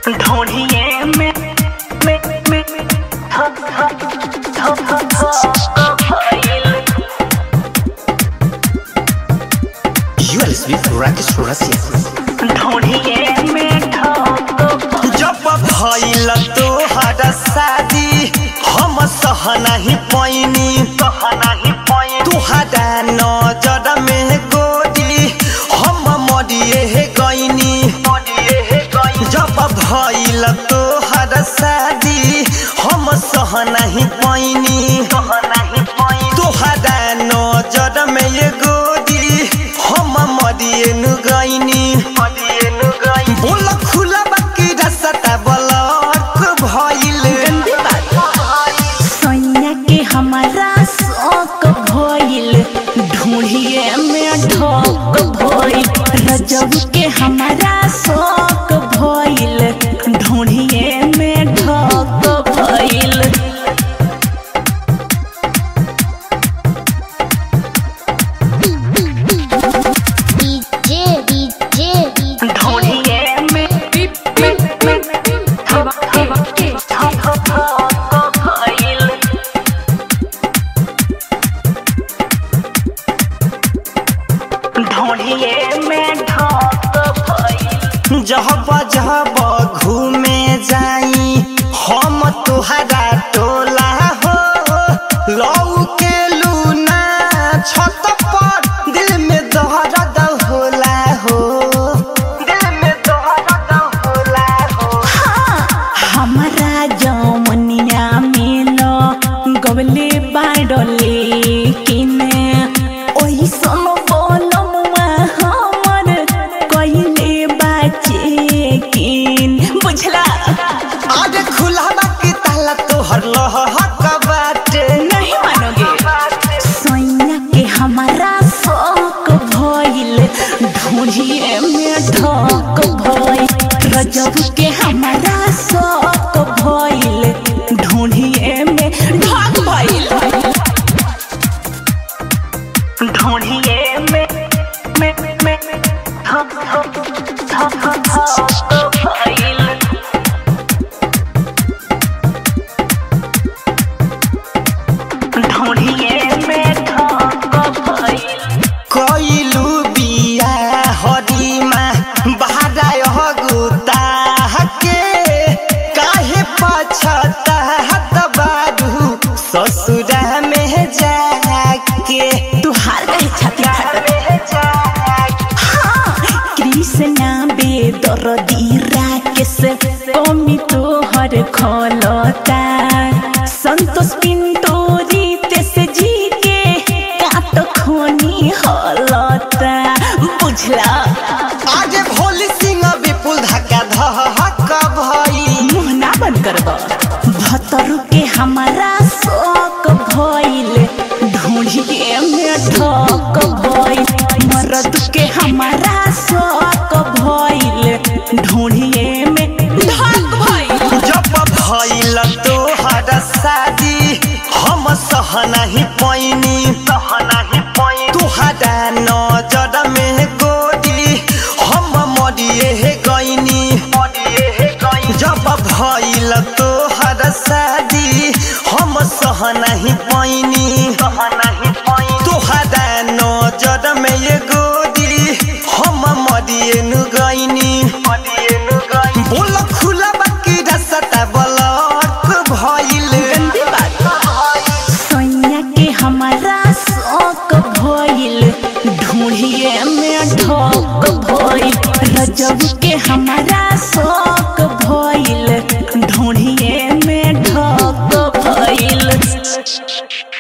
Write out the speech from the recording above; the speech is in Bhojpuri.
ढोढ़िए में में में धक धक धक धक भइल You are listening to Rakesh Russia. ढोढ़िए में धक जब भइल तोहर शादी हम सह नहीं पैनी कह नहीं पाए तुहरा नजर में गोरी हम मरिए गईनी मोडिए हे गई जब भइल तोहर शादी हम सह नहीं पैनी कह नहीं पाए तुहरा नजर में ये गोरी हम मरिए नु गईनी मोडिए नु गई बोल खुला बाकी रसता बलक भइल सैया के हमारा शौक भइल ढूंढिए में ढोक भइल रजब के हमारा शौक भइल ढूंढिए में ढोक भइल डीजे डीजे ढोढ़िए में में में धक धक धक धक भइल ढोढ़िए में धक भइल जब जब घूमे जाई हम तुहरा टोला हो लौ के लूना छत पर दिल में दर्द होला हो दिल में दर्द होला हो हमारा जमनिया मिलो गवले बाडले किने ओही सम बोलमुआ हमर कइले बाचे किन बुझला आज खुला बाकी ताला तोहर लहक बाटे नहीं मानोगे सैया के हमारा शौक भइल ढूंढिए में ढक भइल रजब के हमारा शौक भइल ढूंढिए में ढक भइल ढोढ़िए में में में धक धक धक धक भइल ढोढ़िए में धक भइल कइलू बिया हरिमा बहाराय गुता के काहे पछता बारू ससुरा में जाके तुहार कहे छाती फाटत में जाके कृष्णा बेदरदी राकेश कमी तोहर खोलता संतोष पिंटो रितेश जी के काट खोनी हलता बुझला आज भोली सिंह विपुल धक्का धहक भई मुंह ना बंद करब भतरू के हमारा शौक भइल ढूंढिए में ठक भइल मरद के हमारा शौक भइल ढूंढिए में ढक भइल जब भइल तोहर शादी हम सह नहीं पैनी सह नहीं पाए तुहरा नजर में गोरी हम मरिए गईनी मोडिए हे गई जब भइल तोहर शादी हम सह नहीं पैनी सह नहीं पाए तुहरा नजर में ये गोरी हम मरिए नु गईनी मोडिए नु गई बोल खुला बाकी रसता बलक भइल गंदी बात सैया के हमारा शौक भइल ढूंढिए में ढक भइल रजब के हमारा शौक भइल ढूंढिए में ढक भइल